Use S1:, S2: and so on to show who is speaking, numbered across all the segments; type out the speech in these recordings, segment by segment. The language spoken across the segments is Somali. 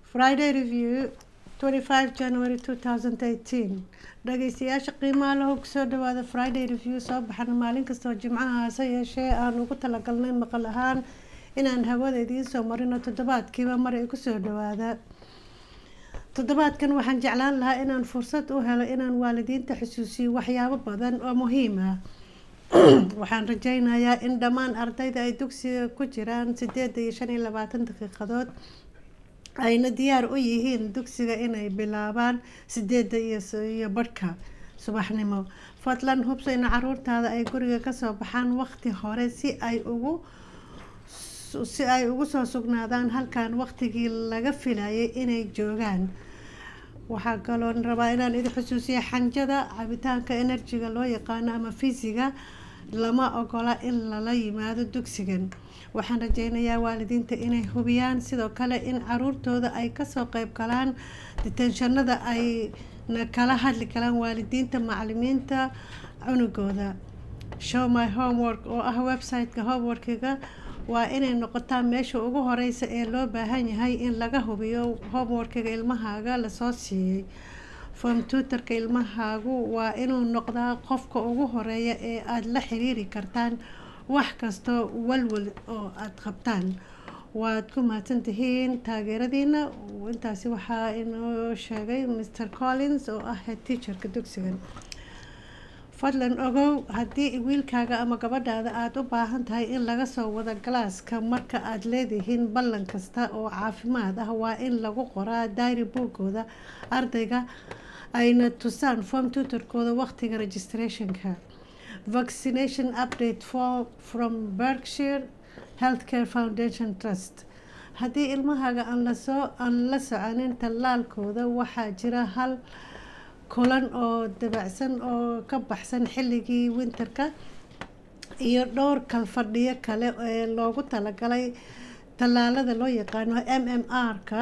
S1: Friday Review 25 January 2018 dhageystayaasha qiimaha lahow kusoo dhawaada Friday Review soo baxana maalin kastoo jimcaha hase yeeshee aan ugu talagalnay maqal ahaan inaan hawada idiin soo marino toddobaadkiiba mar ay kusoo dhawaada toddobaadkan waxaan jeclaan lahaa inaan fursad u helo inaan waalidiinta xusuusiyo waxyaabo badan oo muhiim ah waxaan rajeynayaa in dhammaan ardayda ay dugsiga ku jiraan sideed iyo shan iyo labaatan daqiiqadood ayna diyaar u yihiin dugsiga inay bilaabaan sideeda iyo barhka subaxnimo fadlan hubso in caruurtaada ay guriga kasoo baxaan waqti hore si ay ugu si ay ugu soo sugnaadaan halkan waqtigii laga filayay inay joogaan waxaa kaloo rabaa inaan idin xusuusiya xanjada cabitaanka enerjiga loo yaqaano ama fisiga lama ogola in lala yimaado dugsigan waxaan rajeynayaa waalidiinta inay hubiyaan sidoo kale in caruurtooda ay kasoo qeyb galaan ditenshanada ayna kala hadli karaan waalidiinta macalimiinta cunugooda show my homework oo ah website-ka homeworkiga waa inay noqotaa meesha ugu horeysa ee loo baahan yahay in laga hubiyo homeworkiga ilmahaaga lasoo siiyey form tutorka ilmahaagu waa inuu noqdaa qofka ugu horeeya ee aada la xiriiri kartaan wax kastoo walwal oo aada qabtaan waad ku mahadsan tihiin taageeradiina intaasi waxaa inoo sheegay mr collins oo ah head teacherka dugsigan fadlan ogow haddii wiilkaaga ama gabadhaada aada u baahan tahay in laga soo wado galaaska marka aada leedihiin ballan kasta oo caafimaad ah waa in lagu qoraa diary boogooda ardayga ayna tusaan form tutorkooda waqtiga registrationka vaccination update for from berkshire healthcare foundation trust haddii ilmahaaga aan lasoo aan la soconin tallaalkooda waxaa jira hal kulan oo dabacsan oo ka baxsan xilligii winterka iyo dhowr kalfadhiyo kale ee loogu talagalay tallaalada loo yaqaano m m r-ka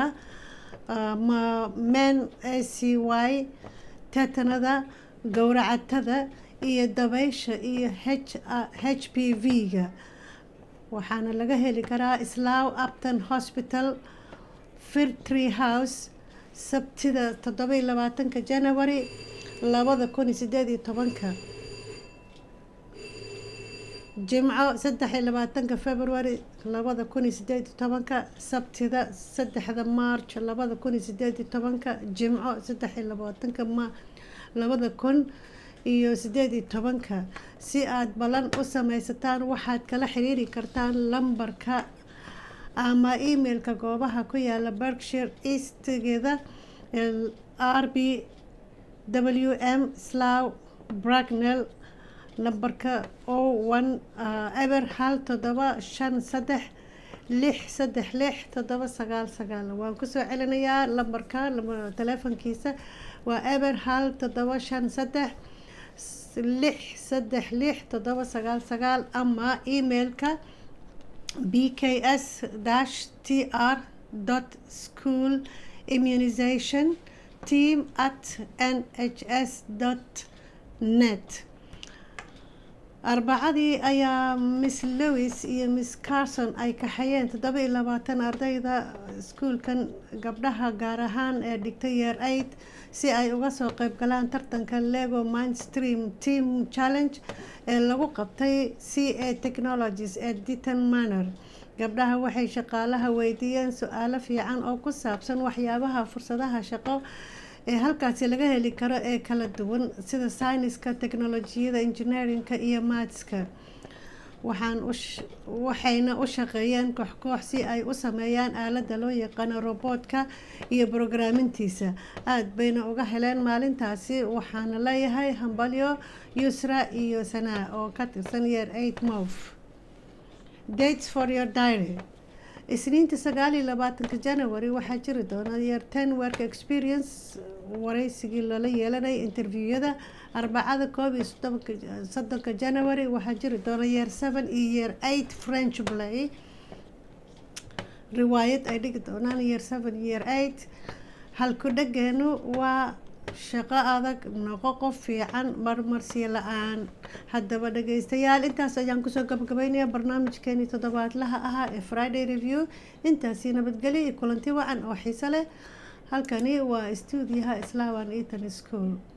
S1: men a c y tetanada gowracatada iyo dabeysha iyo h p v-ga waxaana laga heli karaa slow upton hospital firtree house sabtida toddoba-iyo labaatanka january labada kun iyo sideed iyo tobanka jimco saddex iyo labaatanka february labada kun iyo sideed iyo tobanka sabtida saddexda march labada kun iyo sideed iyo tobanka jimco saddex iyo labaatanka ma labada kun iyo sideed iyo tobanka si aada ballan u sameysataan waxaad kala xiriiri kartaan lambarka ama emailka goobaha ku yaala berkshire eastgeeda r b w m slow bragnell lambarka o one eber hal toddoba shan saddex lix saddex lix toddoba sagaal sagaal waan kusoo celinayaa lambarka teleefonkiisa waa eber hal toddoba shan saddex lix saddex lix toddoba sagaal sagaal ama emailka b k s dash t r dot school immunization team at n h s dot net arbacadii ayaa miss lewis iyo miss carson ay kaxayeen toddoba iyo labaatan ardayda iskuulkan gabdhaha gaar ahaan ee dhigtay yeer aid si ay uga soo qeyb galaan tartanka lego mindstream team challenge ee lagu qabtay c a technologies ee diton manor gabdhaha waxay shaqaalaha weydiiyeen su-aalo fiican oo ku saabsan waxyaabaha fursadaha shaqo ee halkaasi laga heli karo ee kala duwan sida sayniska teknolojiyada engineerinka iyo maatska waxaan waxayna u shaqeeyeen koox-koox si ay u sameeyaan aaladda loo yaqaano robotka iyo brograamintiisa aada bayna uga heleen maalintaasi waxaana leeyahay hambalyo yusra iyo sanaa oo ka tirsan yeer eight mov dates for your diary isniinta sagaal iyo labaatanka january waxaa jiri doona yeer ten work experience wareysigii lala yeelanay interviewada arbacada koob iyo soddonka january waxaa jiri doona yeer seven iyo yeer eight french play riwaayad ay dhigi doonaan yeer seven yeer eight halku dhageenu waa shaqo adag noqo qof fiican marmarsiyo la-aan haddaba dhageystayaal intaas ayaan kusoo gabagabeynaya barnaamijkeenii toddobaadlaha ahaa ee friday review intaasi nabadgelyo iyo kulanti wacan oo xiiso leh halkani waa stuudiyaha islaawan eaton school